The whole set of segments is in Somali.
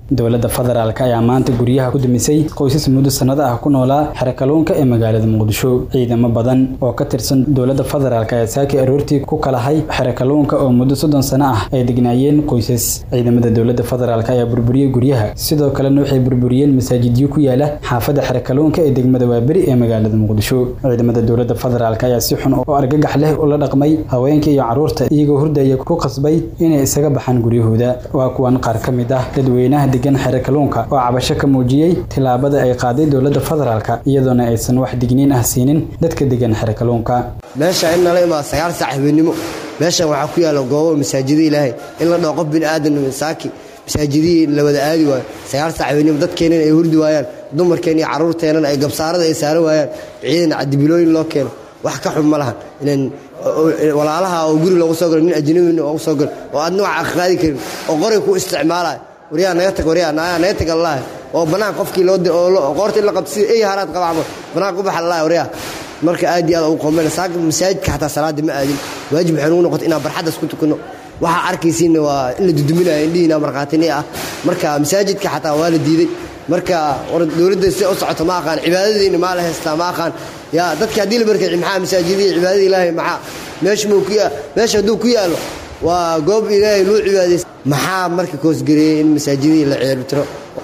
dowladda federaalk ayaa maanta guryaha ku dumisay qoysas muddo sannado ah ku noolaa xero kalluunka ee magaalada muqdisho ciidamo badan oo ka tirsan dowladda federaalk ayaa saakii aroortii ku kalahay xero kalluunka oo muddo soddon sano ah ay degnaayeen qoysas ciidamada dowladda federaalk ayaa burburiyey guryaha sidoo kalena waxay burburiyeen masaajidyo ku yaala xaafadda xero kalluunka ee degmada waaberi ee magaalada muqdisho ciidamada dowladda federaalk ayaa si xun oo argagax leh ula dhaqmay haweenka iyo carruurta iyagoo hurdaya ku qasbay inay isaga baxaan guryahooda waa kuwan qaar ka mid ah dadweynaha degan xero kalluunka oo cabasho ka muujiyey tillaabada ay qaaday dowladda federaalk iyadoona aysan wax digniin ah siinin dadka degan xero kalluunka meesha in nala imaado sagaal saac habeenimo meeshan waxaa ku yaalla goobo masaajida ilaahay in la dhaho qof bini aadan saaki masaajidihii la wada aadi waayo sagaal saac habeenimo dadkeennan ay hurdi waayaan dumarkeen iyo carruurteennan ay gabsaarada ay saaran waayaan ciidan cadibilooyin loo keeno wax ka xun ma lahan inan walaalaha oo guri loogu soo galo nin ajnabina oogu soo galo oo aad nooca qaadi karin oo qoray ku isticmaalayo waryaa naga tag waryaa naga tag allaah oo bannaan qofkii loo qoorta in la qabto sida ey haraad qaba camal bannaan ku baxa allaah waryaa marka aad iyo aad ugu qoomeyna saaka masaajidka xataa salaada ma aadin waajib waxay nugu noqotay inaan barxaddas ku tukanno waxaa arkaysiinna waa in la duduminayo indhihiina markhaatini ah marka masaajidka xataa waa la diiday marka war dowladda sida u socoto ma aqaan cibaadadiina maa la haystaa ma aqaan yaa dadka haddii la barkay maxaa masaajidihii cibaadada ilaahay maxaa meesha muu ku meesha hadduu ku yaallo waa goob ilaahay loo cibaadaysa maxaa marka koosgareeyey in masaajidihii la ceelbitiro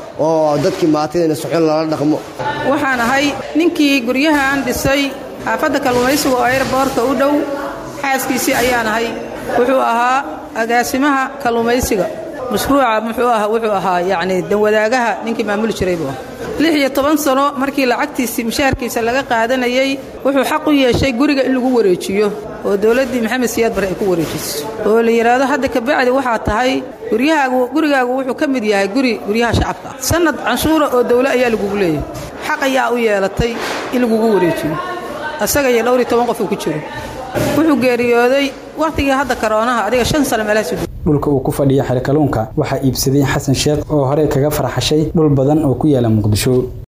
oo dadkii maatidayna suxun lala dhaqmo waxaan ahay ninkii guryahan dhisay xaafadda kalluumaysiga oo ayrboorka u dhow xaaskiisii ayaan ahay wuxuu ahaa agaasimaha kalluumaysiga mashruuca muxuu aha wuxuu ahaa yacni danwadaagaha ninkii maamuli jiray buu lix iyo toban sano markii lacagtiisii mushaharkiisa laga qaadanayey wuxuu xaq u yeeshay guriga in lagu wareejiyo oo dowladdii maxamed siyaad bare ay ku wareejiso oo la yidhaahdo hadda kabacdi waxaa tahay guryahaagu gurigaagu wuxuu ka mid yahay guri guryaha shacabka sannad canshuura oo dawle ayaa lagugu leeyahay xaq ayaa u yeelatay in lagugu wareejiyo asaga iyo dhowr iyo toban qof uu ku jiro wuxuu geeriyooday wakhtigii hadda karoonaha adiga shan sano meelahaas dhulka uu ku fadhiya xero kalluunka waxaa iibsaday xasan sheekh oo hore kaga farxashay dhul badan oo ku yaala muqdisho